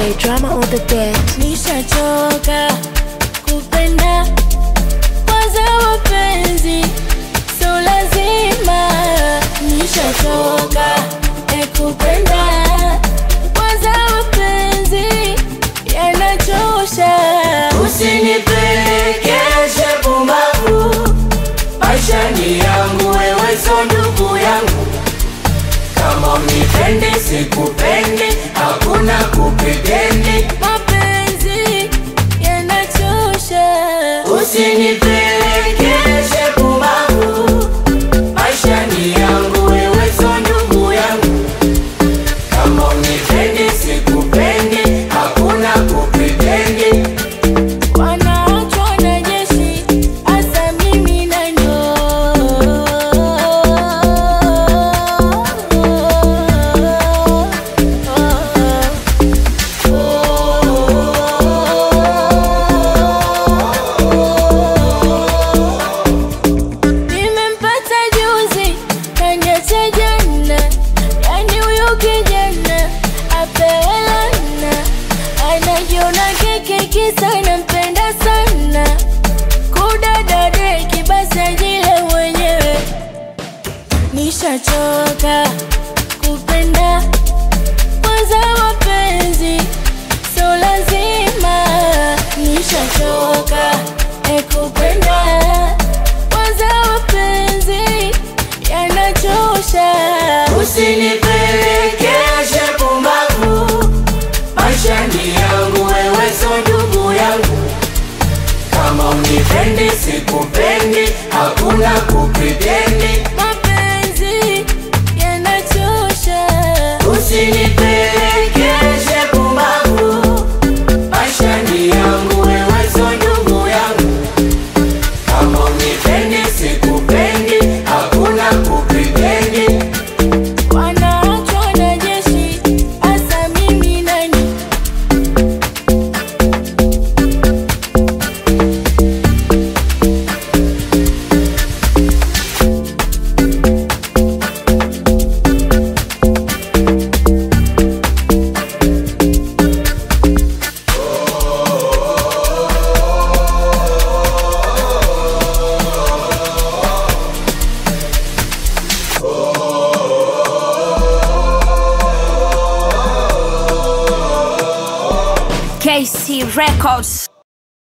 DJ drama on the beat. Nishachoka kupenda kwanza wapenzi so lazima nishachoka e kupenda kwanza wapenzi yanachosha Usinipelekeshe pumbavu, maisha ni yangu, wewe so ndugu yangu. Kama unipendi sikupendi, hakuna kupedendi. mapenzi yanachosha Usinipelekeshe pumbavu, maisha ni yangu, wewe so ndugu yangu. Kama unipendi sikupendi, hakuna kupedendi. wanaachwa na jeshi hasa mimi na Nimempata juzi kaniacha jana, yani huyu kijana apelana, anajiona keke kisa nampenda sana, kudadadeki basi ajile mwenyewe. Nishachoka kupenda kwanza mapenzi so lazima, nishachoka e kupenda kwanza mapenzi yanachosha. Usinipelekeshe pumbavu, maisha ni yangu, wewe so ndugu yangu. Kama unipendi sikupendi, hakuna kupedendi. Mapenzi yanachosha. Usinipelekeshe pumbavu, maisha ni yangu, wewe so ndugu yangu. Kama unipendi sikupendi, hakuna kupedendi. Wanaachwa na jeshi, hasa mimi nani? KC Records.